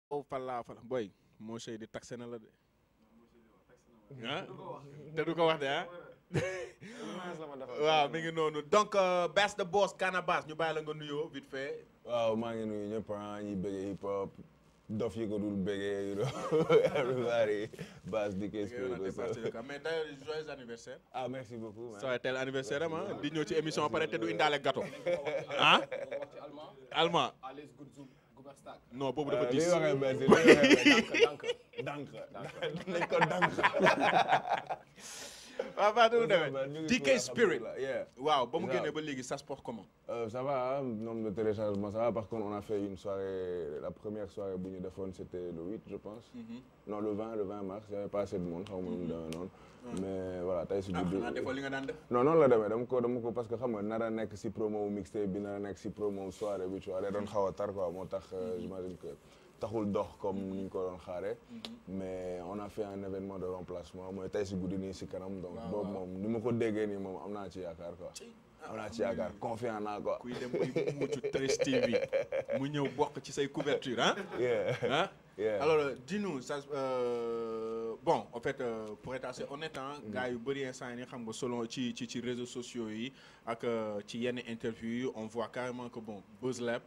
oh fala fala boy moo sey di taxe na la de ah te du ko wax de ah waaw mi ngi noonu donc Bass the Boss Canabasse ñu bàyyi la nga nuyoo vite fait waaw maa ngi nuyu ñëpp ah ñuy bëggee hip hop dof yi ko dul bëggee you know everybody Bass di Kees mais d'ailleurs joyeux anniversaire ah merci beaucoup man. ça tel anniversaire am ah di ñëw ci émission pare te du indaale gâteau ah allemand non boobu dafa li diis waxee merci li waxee dank nañ ko dank waaw baa du ñu demee ngi DK cool, Spirit alhamdoulilah, yeah. waaw ba mu Ça. génnee ba léegi ça se porte comment Euh, ça va, hein, nombre de téléchargements, ça va. Par contre, on a fait une soirée, la première soirée Bougny de Phone, c'était le 8, je pense. Non, le 20, le 20 mars, il n'y avait pas assez de monde, xaw ma nu mu demee noonu. Mais voilà, tey si ah guddi. xanaa defoo li nga daan def non noonu la demee dama ko dama ko parce que xam nga nar a nekk si promo wu mixtape bi nar a nekk si promo wu soirée bi tu vois day doon xaw a tar quoi moo tax euh, j'imagine que taxul dox comme ni ñu ko doon xaaree. mais on a fait un événement de remplacement mooy tey si guddi nii si kanam. donc Waaw, boobu waaw. moom ni ma ko déggee nii moom am naa ci yaakaar quoi. am naa ci yaakaar confiant naa quoi. kuy dem kuy mucc 13 TV mu ñëw bokk ci say couverture ah yeah ah yeah. alors euh, dis-nous ça euh, bon en fait euh, pour être assez honnête ah gars yu bëri instant yi xam nga selon ci ci ci réseaux sociaux yi ak euh, ci yenn interview yi on voit carrément que bon Buzz Lab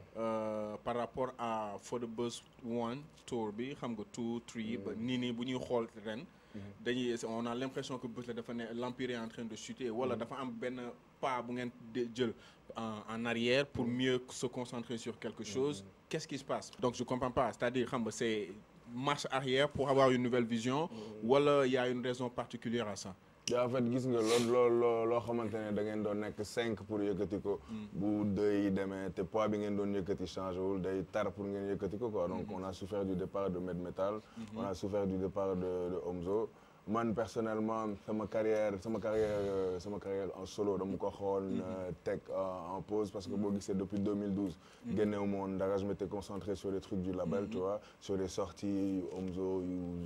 euh, par rapport à For the Buzz One tour bi xam nga two three ba nii nii bu ñuy xool ren dañuy on a l'impression que Buzz Lab dafa ne l'empire est en train de chuter wala dafa am benn pas bu ngeen de- jël en en arrière pour mieux se concentrer sur quelque chose qu'est-ce qui se passe donc je comprends pas c'est-à-dire xam nga c'est marche arrière pour avoir une nouvelle vision wala y a une raison particulière à ça yaa en fait gis nga loolu loolu loo loo xamante ne da ngeen doon nekk cinq pour yëkkati ko. bu deux yi demee te poids bi ngeen doon yëkkati changé wul day tar pour ngeen yëkkati ko quoi donc on a souffert du départ de Med Metal. on a souffert du départ de de Omzo. man personnellement sama carrière sama carrière euh, sama carrière en solo dama ko xool teg en en pause parce que boo gisee depuis 2012. génneewu ma woon dara je m'étais concentré sur les trucs du label tu vois sur les sorties Omzo yu.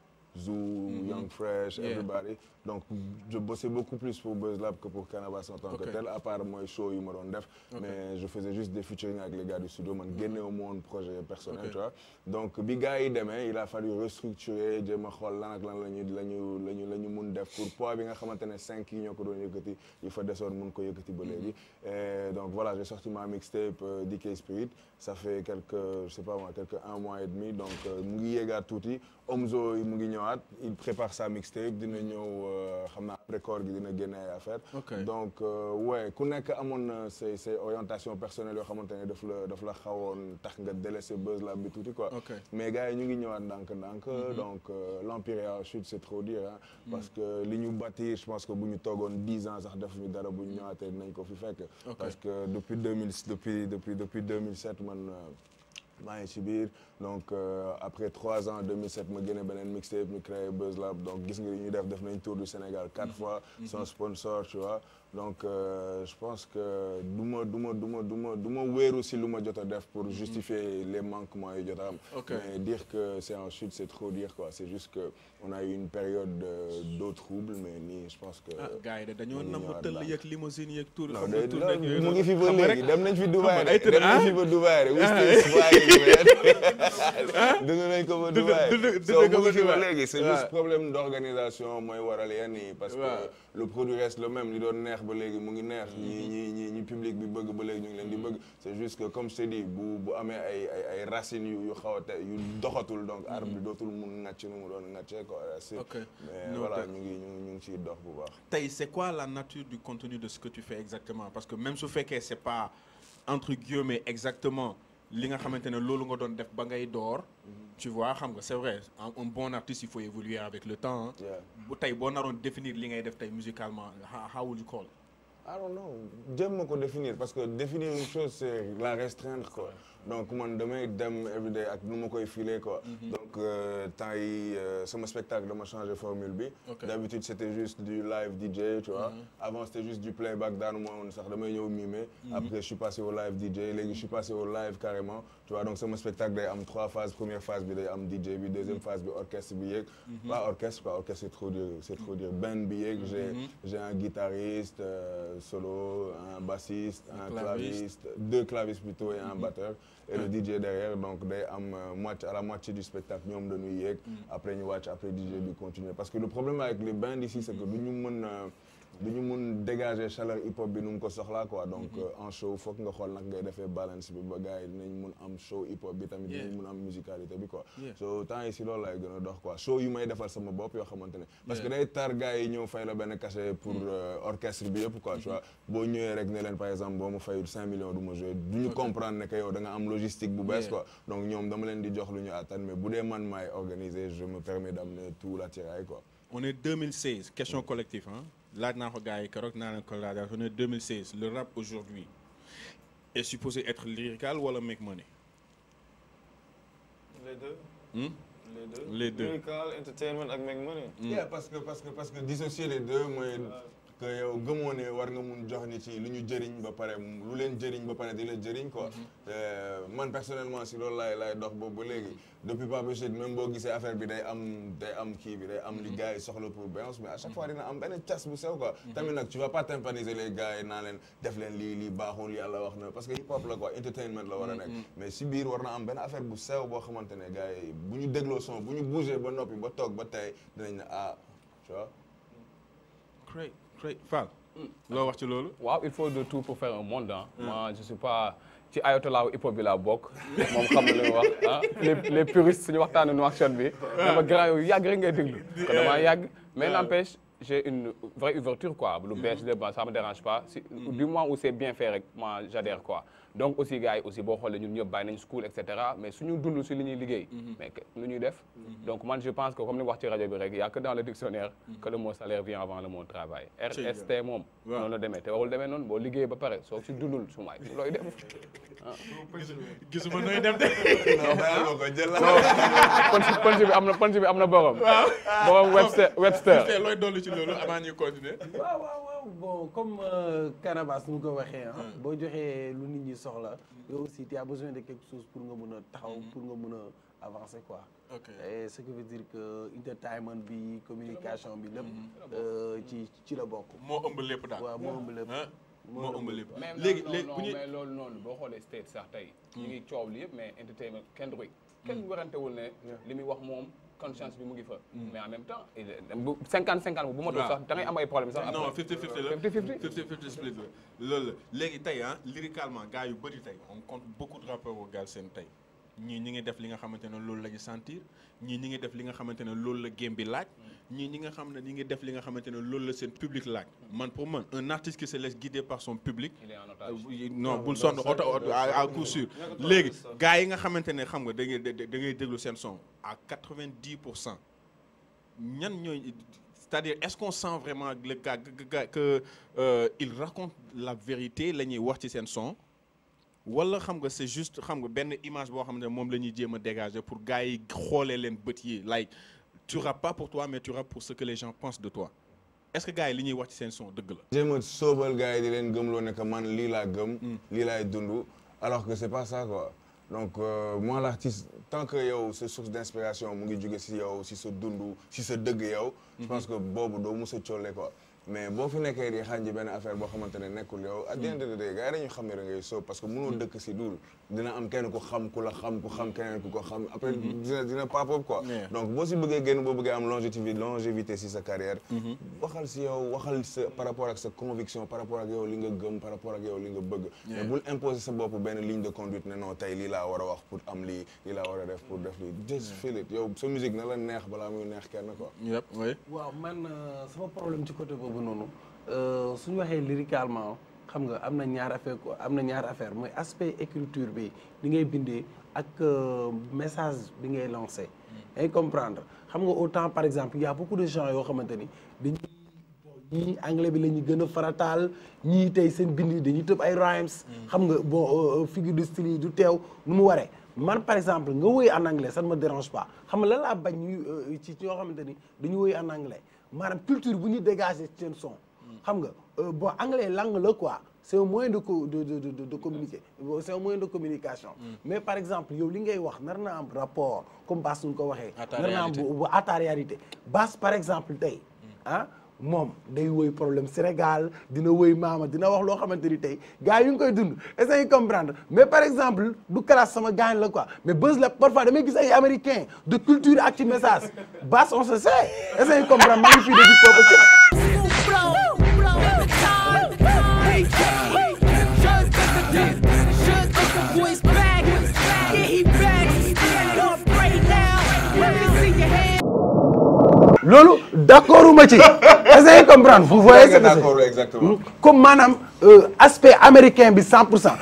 Zoo, Young Fresh, Yeah. everybody. Donc, je bossais beaucoup plus pour Buzz Lab que pour Canabasse en tant Ok. que tel, à part moi, show, yu ma doon def. Mais je faisais juste des featuring avec les gars du studio, man, génne au monde projet personnel, Ok. tu vois. Donc, bi gars yi demee, il a fallu restructurer, jéem a xool lan ak lan la ñu la ñu la ñu la ñu mun def pour poids bi nga xamante ne cinq yi ñoo ko doon yëkkati, il faut desoon mun ko yëkkati ba léegi. Et donc voilà, j'ai sorti ma mixtape euh, DK Spirit. Ça fait quelques, je sais pas moi, quelques un mois et demi. Donc, euh, mu ngi yéegaat tuuti. Omzo mu ngi ñëwaat, il prépare sa mixtape, dina ñëw euh, xam naa après koor gi dina génne ay affaire. Ok. Donc euh, ouais, ku nekk amoon na say say orientation personnelle yoo xamante ne daf la daf la xawoon tax nga délaissé Buzz Lab bi tuuti quoi. Ok. Mais gars yi ñu ngi ñëwaat ndànk-ndànk. Donc euh, l'empire est en chute, c'est trop dire hein. Parce que li ñu bâtir, je pense que bu ñu toogoon dix ans sax defuñu dara bu ñu ñëwaatee dinañ ko fi fekk. Ok. Parce que depuis 2000 depuis depuis depuis 2007 man. euh, maa ngi ci biir donc euh, après trois ans 2007 ma génne beneen mixtape ñu créé Buzz Lab donc gis nga li ñu def def nañ tour du Sénégal quatre fois sans sponsor tu vois donc euh, je pense que du ma du ma du ma du ma du ma wéeru si lu ma jot a def pour justifier les manquements yi jot a am Ok. mais dire que c'est en chute c'est trop dire quoi c'est juste que on a eu une période de- d'eau trouble mais nii je pense que ah gars yi de dañoo ñu ngi nam ñëwaat tëll daal. yeeg limousine yeeg tour non xam de nga tour rek yooyu mu ngi fi ba xam nga léegi rek- dem nañ fi Dubaï ay de tëdd, dem nañ ah? fi ba Dubaï de Oustis waaye dund nañ ko ba Dund- Dubaï dund- dund soo ko mu ba ngi fi ba Dubaï. léegi c'est Ouais. juste problème d'organisation mooy waral yenn yi parce que Ouais. le produit reste le même li doon neex ba léegi mu ngi neex ñi ñi ñi ñi public bi bëgg ba léegi ñu ngi leen di bëgg c'est juste que comme je t'ai dit bu bu amee ay ay ay racines yu yu xaw a te yu doxatul donc arbre bi dootul mun ngàcc nu mu doon ngàccee quoi c'est- Ok. mais Non, voilà ok. ñu ngi ñu ngi ñu ngi ciy dox bu baax tey c'est quoi la nature du contenu de ce que tu fais exactement parce que même su fekkee c'est pas entre guillemets exactement li nga xamante ne loolu nga doon def ba ngay door tu vois xam nga c'est vrai un, un bon artiste il faut évoluer avec le temps hein. Yeah. bu tey boo naroon définir li ngay def tey musicalement how, how would you call it? I don't know jéem ma ko définir parce que définir une chose c'est la restreindre quoi donc man damay dem everyday ak nu ma koy filer quoi donc euh, temps yi euh, sama spectacle dama changer formule bi Ok. d'habitude c'était juste du live DJ tu vois avant c'était juste du playback daanu ma woon sax damay ñëw mimer après je suis passé au live DJ léegi je suis passé au live carrément tu vois donc sama spectacle day am trois phases première phase bi day am DJ bi deuxième phase bi orchestre bi yéeg pas orchestre quoi orchestre c'est trop dire c'est trop dire band bi yéeg j'ai j'ai un guitariste euh, solo un bassiste un claviste. claviste deux clavistes plutôt et un batteur et le DJ derrière donc day am euh, moitié à la moitié du spectacle ñoom dañuy yéeg après ñu wàcc après DJ bi continuer parce que le problème avec les bands ici c'est que du ñu mën euh, du ñu mun dégager chaleur hip hop bi nu mu ko soxlaa quoi donc euh, en show foog nga xool nag ngay defee balance bi ba gars yi dinañ mun am show hip hop bi tamit Yeah. dinañ mun am musicalité bi quoi Yeah. so temps yi si loolu laay gën a dox quoi show yu may defal sama bopp yoo xamante ne parce que Yeah. day tar gars yi ñëw fay la benn cachet pour euh, orchestre bi yëpp quoi tu vois boo ñëwee rek ne leen par exemple boo ma fayul 5 millions du ma jouer du ñu comprendre ne que yow da nga am logistique bu bees Yeah. quoi donc ñoom dama leen di jox lu ñu attan mais bu dee man maay organiser je me permets d'amener tout l'attirail quoi on est 2016 question collective hein laaj naa ko gars yi keroog naa leen ko laaj on est 2016 le rap aujourd'hui est supposé être lyrical wala make money les deux. Hmm? les deux. Les deux. Lyrical, entertainment ak make money. Yeah, parce que parce que parce que dissocier les deux mooy que yow gëmoo ne war nga mun jox nit yi lu ñu jëriñ ba pare lu leen jëriñ ba pare di la jëriñ quoi. Euh, man personnellement si loolu laay laay dox boobu ba léegi depuis Pape Chine même boo gisee affaire bi day am day am kii bi day am li gars yi soxla pour Beyoncé mais à chaque fois dina am benn cas bu sew quoi. tamit nag tu vas pas tympaniser les gars yi naa leen def leen lii lii baaxul yàlla wax na parce que hip hop la quoi entertainment la war a nekk. mais si biir war na am benn affaire bu sew boo xamante ne gars yi bu ñu dégloo son bu ñu bougé ba noppi ba toog ba tey dinañ ne ah tu vois. great great Fall loo wax ci loolu waaw il faut de tout pour faire un monde ah. moi je suis pas ci ayatollah hip hop bi laa bokk. moom xam na li mu wax ah les les puristes suñu waxtaanu nu action bi. dama grand yow yàgg rek ngay déglu. kon damaa yàgg mais n'empêche j'ai une vraie ouverture quoi lu bees de ba ça me dérange pas si du moment où c'est bien fait rek moi j'adhère quoi. donc aussi gars yi aussi boo xoolee ñun ñëpp bàyyi nañ school et cetera mais suñu dund si li ñuy liggéey. mais que lu ñuy def. donc man je pense que comme ni wax ci rajo bi rek y a que dans le dictionnaire. que le mot salaire vient avant le mot travail. RST moom. waaw noonu la demee te warul demee noonu boo liggéey ba pare soo si dundul su maay looy def. gisuma nooy dem de non bàyyi ma ko jël la. punch punch bi am na punch bi am na borom. borom Webster Webster. te looy dolli ci loolu avant ñuy continuer waaw waaw waaw bon comme euh, Canabasse nu mu ko waxee ah. boo joxee lu nit ñi soxla. yow aussi tu as besoin de quelque chose pour nga mun a taxaw pour nga mun a avancer quoi. ok et ce qui veut dire que entertainment bi communication bi lépp. euh, ci ci la bokk. moo ëmb lépp daal waaw moo ëmb lépp. ah moo ëmb lépp même léegi non, léegi non, bu ñuy mais loolu noonu boo xoolee state sax tey. ñu ngi coow li yëpp mais entertainment kenn du kenn werantewul ne. li muy wax moom conscience bi mu ngi fa. mais en même temps il est- bu 50 50 bu matul waaw. sax da ngay am ay problème sax. non après. 50 50 la 50-50. 50 split la loolu la léegi tey ah lyricalement gars yu bëri tey on compte beaucoup de rappeurs au Galsen tey ñii ñi ngi def li nga xamante ne loolu la ñu sentir ñii ñi ngi def li nga xamante ne loolu la game bi laaj ñii ñi nga xam ne ñi ngi def li nga xamante ne loolu la seen public laaj man pour man un artiste qui se laisse guider par son public il est en otage. Euh, non bul sonn oto oto à à coup sûr léegi gars yi nga xamante ne xam nga da ngay da da ngay déglu seen son à 90 pour cent ñan ñooy c'est-à-dire est-ce qu'on sent vraiment le gars que que que euh, il raconte la vérité la ñuy wax ci seen son wala xam nga c'est juste xam nga benn image boo xam ne moom la ñuy jéem a dégager pour gars yi xoolee leen bët yi like tu rappes pas pour toi mais tu rappes pour ce que les gens pensent de toi est-ce que gars yi li ñuy wax ci seen son dëgg la. jéem a sóobal gars yi di leen gëmloo ne que man lii laa gëm. lii laay dund alors que c'est pas ça quoi donc euh, moi l'artiste tant que yow sa source d'inspiration mu ngi jóge si yow si sa dund si sa dëgg yow. je pense que boobu doo mos a colle quoi. mais boo fi nekkee di xànji benn affaire boo xamante ne nekkul yow. at the end of the day gars yi dañu xam ne da ngay sóob parce que mënoo dëkk si dul dina am kenn ku xam ku la xam ku xam keneen ku ko xam après dina dina pop up quoi. Yeah. donc boo si bëggee génn boo bëggee am longévité longévité si sa carrière waxal si yow waxal sa par rapport ak sa conviction par rapport ak yow li nga gëm par rapport ak yow li nga bëgg mais bul imposer sa bopp benn ligne de conduite ne non tey lii laa war a wax pour am lii lii laa war a def pour def lii just feel it yow sa musique na la neex balaa muy neex kenn quoi yëpp oui. waaw man euh, sama problème ci côté boobu noonu euh, suñu waxee lyricalement xam nga am na ñaar affaire quoi am na ñaar affaire mooy aspect écriture bi li ngay bindee ak euh, message bi ngay lancé. ngay comprendre xam nga autant par exemple il y a beaucoup de gens yoo xamante ni dañuy bon ñii anglais bi la ñu gën a farataal ñii tey seen bind yi dañuy tëb ay rhymes. xam nga bon euh, figure de style yi du teew nu mu waree. man par exemple nga woy en anglais ça ne me dérange pas xam nga lan laa bañ ñu euh, ci ñoo xamante ni dañu woy en anglais maanaam culture bu ñuy dégager ci seen son. xam nga euh, bon anglais langue la quoi c'est un moyen de co de de de de communiquer c'est un moyen de communication. mais par exemple yow li ngay wax nar na am rapport comme Bass nu ko waxee. À ta nar na am réalité. bu bu à ta réalité Bass par exemple tey ah moom day woy problème Sénégal dina woy maama dina wax loo xamante ni tey gars yi ñu ngi koy dund est-ce que comprendre mais par exemple du classe sama gaañ la quoi mais buzz la parfois damay gis ay américain de culture ak ci message basse on se sait est-ce que comprendre maa ngi fii de hip hop aussi loolu d'accord ma ci est-ce que comprendre vous voyez ce que d'accord c'est exactement comme maanaam euh, aspect américain bi 100 pour cent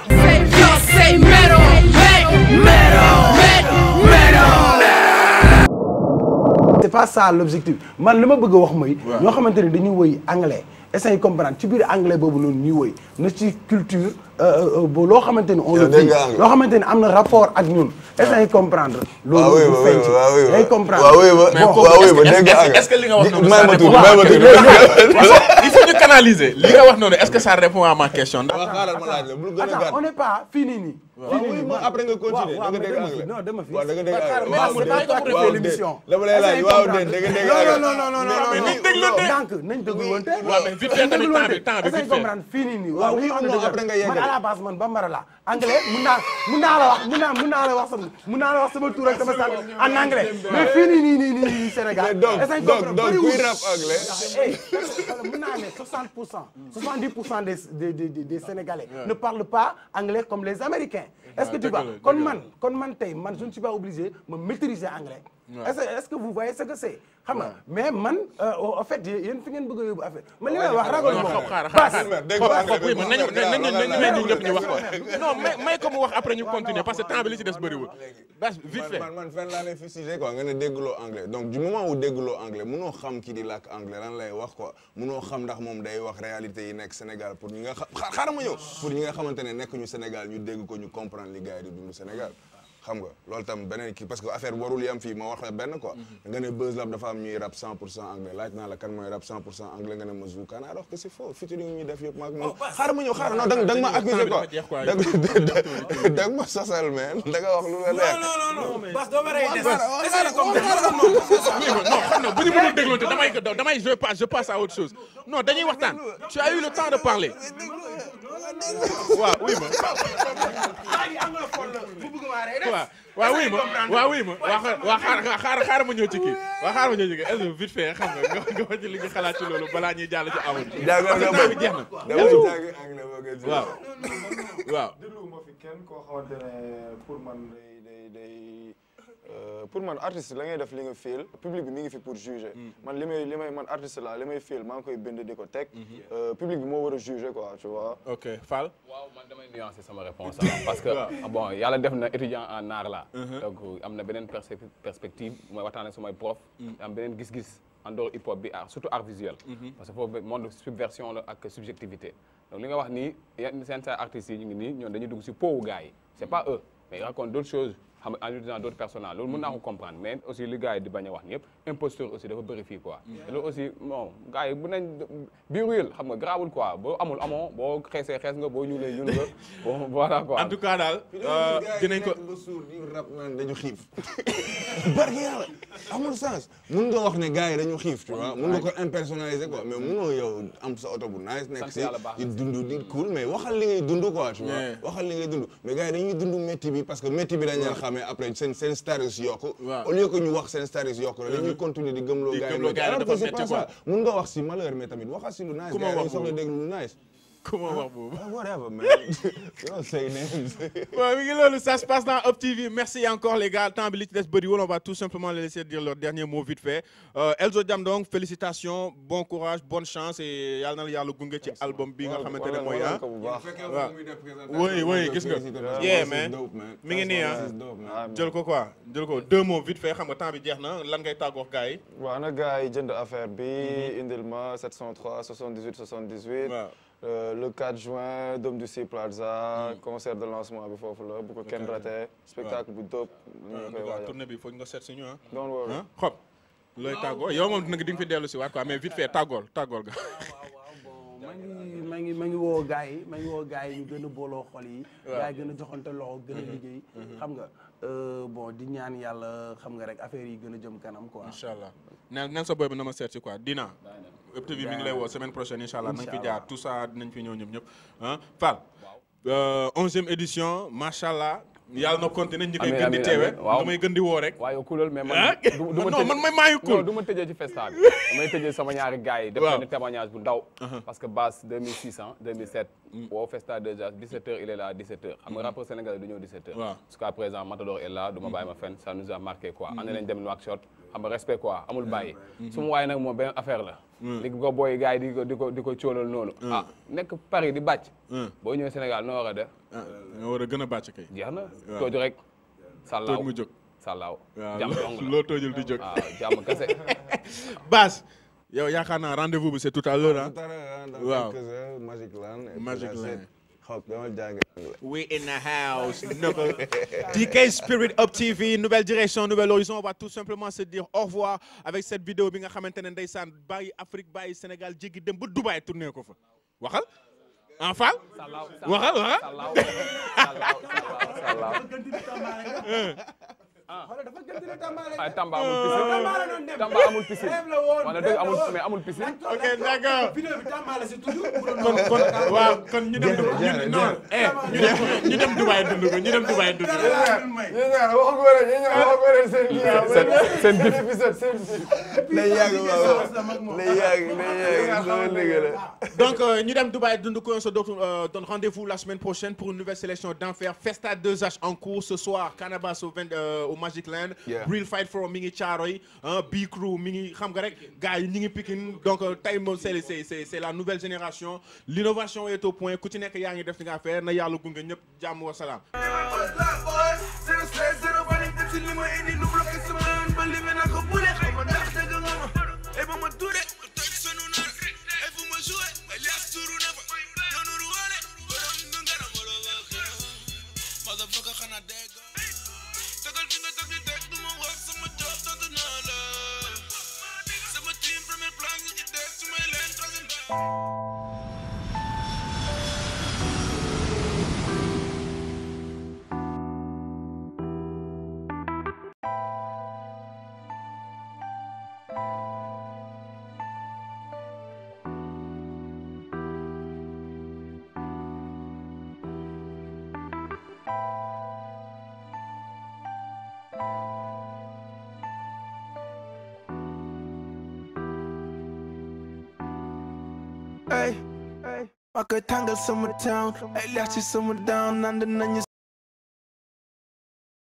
c'est pas ça l'objectif man li ma bëgg a wax mooy ñoo xamante ni dañuy woy anglais essayer comprendre ci biir anglais boobu noonu ñuy woy na ci culture bo loo xamante ni on le Yow dégg vit nga anglais. loo xamante ni am na rapport ak ñun essayer comprendre waaw loolu oui du ma feeñ ci waaw oui day comprendre waaw oui ma Bon, waaw oui ma est-ce que- dégg nga est-ce que- est-ce que li nga wax noonu may ça ma tuuti répond may ma tuuti il faut ñu canaliser li nga wax noonu est-ce que ça répond à ma question ndax waaw xaaral ma laaj la bul gën a attends gàtt on n'est pas fini nii waaw oui ma après nga continuer da waaw, nga mais dégg dama anglais fi- non, dama fi. waaw da nga dégg Ba- anglais mais waaw c'est pas toi qui waaw fais déet. l'émission. dama lay laaj waaw déet da nga dégg non anglais non non non non mais non nañ déglante. ndànk nañ dégluwante waaw mais vite fait tamit temps bi temps bi est-ce que vite fait comprendre fii nii nii Waaw, waaw oui ou non, après nga man yeggale. à la base man bambara la anglais mun naa mun naa la wax mun naa mun naa la wax sama mun naa la wax sama tur ak sama sant en anglais mais fii nii nii nii nii nii Sénégal mais donc est-ce que donc comprendre donc bëriwul. kuy rap anglais Hey, voilà, mun naa ne 60 pour cent 70 pour cent des des des des Sénégalais ne parlent pas anglais comme les Américains. est-ce que tu dëgg vois la, kon dëgg la. man kon man tey man je ne suis pas obligé ma maîtriser anglais. est-ce que est-ce que vous voyez ce que c'est xam nga mais man euh, en fait yéen fi ngeen bëgg a yóbbu affaire man li may wax ragal non ma xob ko. xaaral Bass, xaaral dégg xob nga xob oui anglais man nañu bi nañu wax nañu nga may la ñu ñëpp ñu wax ko non may may ko mu wax après ñu continuer parce que temps bi li ci des bëriwul bas vite fait man man fenn laa lay fustigé quoi nga ne dégguloo anglais donc du moment où dégguloo anglais munoo xam ki di làkk anglais lan lay wax quoi munoo xam ndax moom day wax réalité yi nekk Sénégal pour ñi nga xam xaar xaaral ma ñëw pour ñi nga xamante ne nekk ñu Sénégal ñu dégg ko ñu comprendre li gars yi di dund Sénégal xam nga loolu tam beneen kii parce que affaire warul yam fii ma wax la benn quoi nga ne Buzz Lab dafa am ñuy rap 100 pour cent anglais laaj naa la kan mooy rap 100 pour cent anglais nga ne ma Zoukane alors que c'est faux featuring ñuy def yëpp maag moom xaaral ma ñëw xaaral non da nga da nga ma accusé quoi jeex quoi. da nga da nga ma sosal man da nga wax lu la leer oui non xam na bu ñu mënul dégloonte damay damay je passe je passe à autre chose non dañuy waxtaan tu as eu le temps de parler waaw oui ma waaw waaw oui ma waaw oui ma waa waa xaar xaar xaar ma ñëw ci kii waa xaar ma ñëw ci kii est-ce que vite fait xam nga nga nga wax ci li nga xalaat ci loolu balaa ñuy jàll ci awoon jàngal nga temps bi jeex na damay jàng anglais boo gën waaw waaw dégluwuma fi kenn koo xamante ne pour man day day day euh, pour man artiste la ngay def li nga feel public bi mi ngi fi pour juger man li may li may man artiste la li may feel maa ngi koy bind di ko teg euh, public bi moo war a juger quoi tu vois ok Fall waaw man damay nuancer sama réponse ah, parce que ah, bon yàlla def na étudiant en art la donc am na beneen perse- perspective mooy waxtaan ak samay prof am beneen gis-gis en dehors hip hop bi art surtout art visuel parce que foofu monde subversion la ak subjectivité donc li nga wax nii yenn seen sa artistes yi ñu ngi nii ñoom dañuy dugg si powu gars yi c'est pas eux mais ils racontent d'autres choses xam nga en utilisant d'autres personnages loolu mën naa ko comprendre mais aussi li gars yi di bañ a wax ni yëpp imposteur aussi dafa bëri fii quoi te loolu aussi bon gars yi bu nañ biiru yël xam nga garaawul quoi boo amul amoo boo xeesee xees nga boo ñuulee ñuul nga bon voilà quoi en tout cas daal euh, dinañ ko ba suur di rap naan dañu xiif barke yàlla amul sens mun nga wax ne gars yi dañu xiif tu vois mun nga ko impersonnaliser quoi mais munoo yow am sa oto bu nice nekk Sant si yàlla baax di na. dund di cool mais waxal li ngay dund quoi tu vois Yeah. waxal li ngay dund mais gars yi dañuy dund métti bi parce que métti bi dañ leen xamee après seen seen status yokku Waaw. au lieu que ñu wax seen status yokku la dañuy continuer di gëmloo Di gars yi gëmloo gars yi alors dafa que c'est métti pas quoi. ça mun nga wax si malheur mais tamit waxal si lu nice Ku ma gars yi wax dañu soxla boobu. dégg lu nice comment wax boobu Ah, whatever man you don't say names Ouais, mi ngi loolu ça se passe dans Up TV merci encore les gars temps bi li ci des bëriwul on va tout simplement les laisser dire leur dernier mot vite fait euh, Elzo Jam donc félicitations bon courage bonne chance et yàlla na la yàlla gunge ci album bi nga xamante ne mooy ah ko bu baax waaw oui oui gis nga yeah man mi ngi nii ah ah jël ko quoi jël ko deux mots vite fait xam nga temps bi jeex na lan ngay tàggoo ak gars yi waaw na gars yi jënd affaire bi indil ma 703 78 78 waaw Euh, le 4 juin Dôme du Sea Plaza concert de lancement bi foofu la bu ko kenn raté spectacle bu dope ñu en ngi koy tout cas waajal tournée bi foog nga seet si ñu ah don't worry ah xob looy tàggoo yow moom nag di nga fi dellu si waat quoi mais vite fait tàggool tàggool ga waaw waaw bon maa ngi maa ngi maa ngi woo gars yi maa ngi woo gars yi ñu gën a booloo xol yi. gars yi gën a joxante loxo gën a liggéey. xam nga euh, bon di ñaan yàlla xam nga rek affaire yi gën a jëm kanam quoi. incha allah neen neen sa boy bi na ma seet si quoi dina ëpp bi mi ngi lay woo semaine prochaine incha allah nañ fi jaar tout ça dinañ fi ñëw ñëpp ñëpp ah Fall onzième édition macha allah yàlla na continuer ñi koy Amiin, gën di amiin, teewe amiin. Waaw. damay gën di woo rek waaye yow coolal mais man. ah du du ma non tëj- man may maayu non cool du ma tëjee ci festa bi damay tëjee sama ñaari gars yi. def Waaw. benn témoignage bu ndaw. parce que base 2600 2007. woo festa déjà 17h il est là à 17h. xam nga rappeur sénégalais du ñëw 17h. Waaw. jusqu'à présent Matador est là du ma bàyyi ma fenn ça nous a marqué quoi. ànd nañ dem Nouakchott xam nga respect quoi amul bàyyi. su ma waaye nag moom benn affaire la. li ko booy gars yi di ko di ko di ko cóolal noonu. ah nekk Paris di bàcc. boo ñëwee Sénégal noo war a def ah nga war a gën a bàcc kay jeex na. Waaw. tooj rek. sàllaaw tooj mu jóg sàllaaw. waaw jàmm dong la loo toojul di jóg waaw jàmm kese. Bass yow yaakaar naa rendez-vous bi c'est tout à l'heure ah Tout à l'heure, hein, dans Waaw. quelques heures, Magic Land. et puis Magic that's Land. it. Xaw dama jàng anglais. We in the house. Knuckle. DK Spirit Up TV, nouvelle direction, nouvel horizon. On va tout simplement se dire au revoir avec cette vidéo bi nga xamante ne ndeysaan bàyyi Afrique bàyyi Sénégal jéggi dem ba Dubaï tourné ko fa. waxal en Fall. sàllaaw waxal waxal. sàllaaw sàllaaw sàllaaw xoolal dafa gën di tàmbaale. ay Tamba amul piscine Tamba la doon dem. Tamba amul piscine Rêve la woon, wala rêve dëgg la amul woon. mais amul piscine. ok d'accord. vidéo bi Tamba la si tudd. kon kon waaw kon ñu dem. ñu non eh ñu dem ñu dem Dubaï dund ko ñu dem Dubaï dund ko. yéen ñaar waxu ko rek yéen ñaar waxu ko rek seen kii ah. seen seen gif épisode seen kii. Day yàgg waaw. Day yàgg day yàgg sama dëgg la. Donc, euh, nous sommes Dubaï Dunduko, on se donne, euh, donne rendez-vous la semaine prochaine pour une nouvelle sélection d'enfer. Festa 2H en cours ce soir. Cannabis au, 20, euh, au Magic Land. Yeah. Real Fight for Mingi Charoy. Hein, B-Crew, Mingi Khamgarek. Guy, Mingi Pikin. Donc, euh, time, c'est- c'est c'est- c'est la nouvelle génération. L'innovation est au point. Continuez que Yang def nga faire. Na yalla gunga ñep jamm wa salam. Motherfucker xanaa dégg tegal fi nga teg di teg du ma wax sama job sant naa la sama team premier plan ñu ci teg su may leen troisième Ay, ay, ma koy tàngal sama town ay leex ci sama down nand nañu